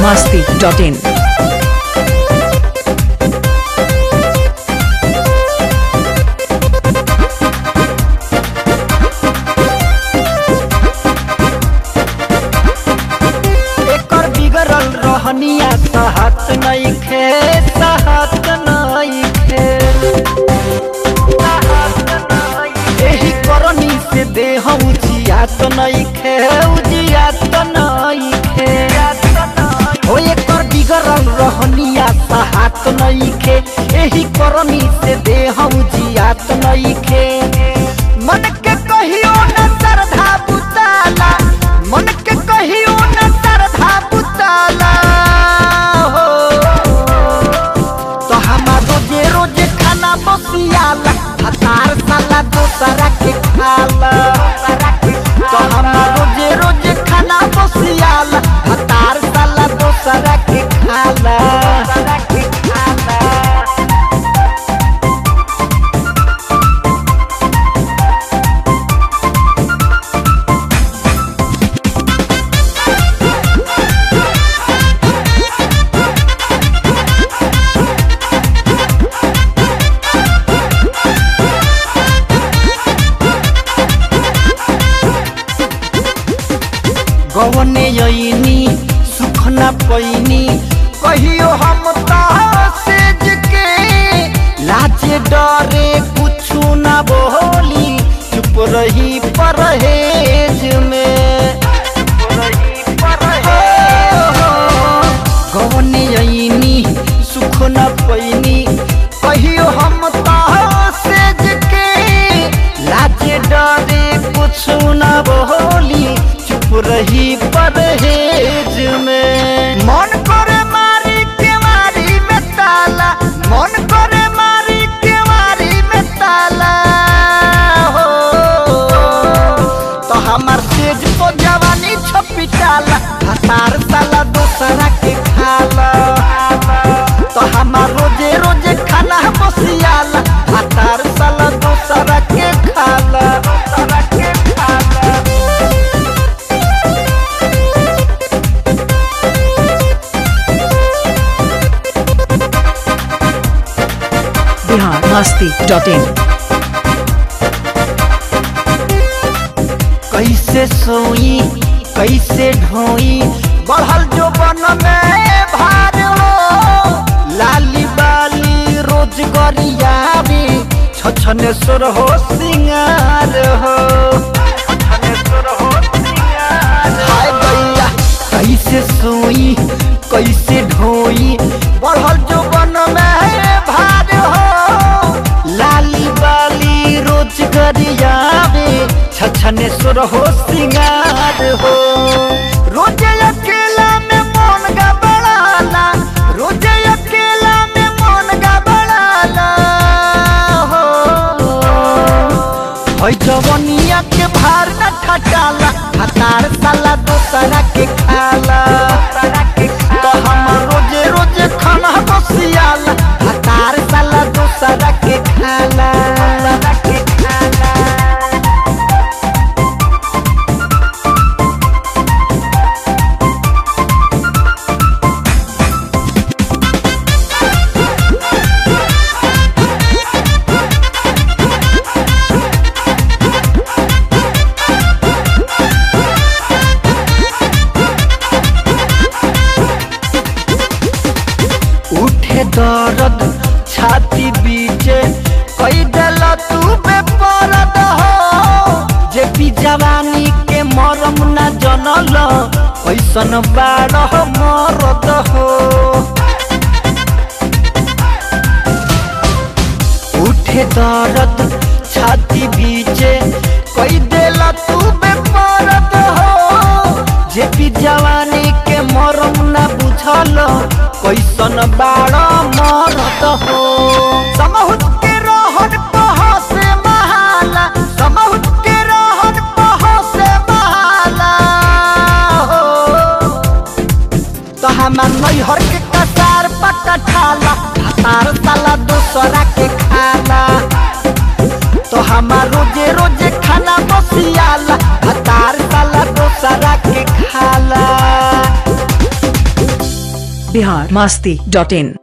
masti.in. एकर बिगड़ल रहनिया सहत नइखे सहत नइखे एही करनी से देह उजियात नइखे उजियात नइखे हो एकर बिगड़ल रहनिया सहत नइखे एही करनी से देह उजियात नइखे मन के कहियो न श्रद्धा बुताला मन के कहियो न श्रद्धा बुताला हो तो हमार रोजे रोजे खाना बसियाला हतार साला दोसरा के खाला तो हमार रोजे रोजे खाना बसियाला हतार साला दोसरा के खाला गवने यनी सुख न पैनी कहियो हम सेज के लाजे डरे कुछ न बोली चुप रही परहेज में गवने यनी सुख न पैनी कहियो हम सेज के लाजे डरे कुछ न बोली चुप रही परहेज में मन करे मारी के मारी में ताला मन करे मारी के मारी में ताला हो तो हमार तेज तो जवानी छपिटाला हतार साला दोसरा के खाला तो हमार रोजे रोजे खाना बसियाला हतार साला दोसरा के खाला दोसरा के खाला Bihar masti.in. कैसे सोई कैसे ढोई बढ़ल जो बन में भार हो लाली बाली रोज गरियाबी छछनेश्वर हो सिंगार हो हाय गैया कैसे सोई कैसे ढोई बढ़ल जो बन में भार हो लाली बाली रोज गरियाबे छछनेश्वर हो सिंगार हो रोजे अकेला में मन गबड़ाला रोजे अकेला में मन गबड़ाला हो हई जवनिया के भार न ठटाला हतार साला दोसरा के खाला तो हम रोजे रोजे खाना बसियाला हतार साला दोसरा के खाला के खाला उठे दर्द छाती बीचे कई देला तू बेपरद हो जे पी जवानी के मरम न जनल ऐसन बारह मरद हो उठे दर्द छाती बीचे कई देला तू बेपरद हो जे पी जवानी के मरम न बुझल कैसन बाड़ मरद हो समहुत के रहन पह से महाला समहुत के रहन पह से महाला हो तो हमार नैहर के कसार पकठाला हतार साला दूसरा के खाला तो हमार रोजे रोजे खाना बसियाला हतार साला दोसरा के खाला बिहार मस्ती डॉट इन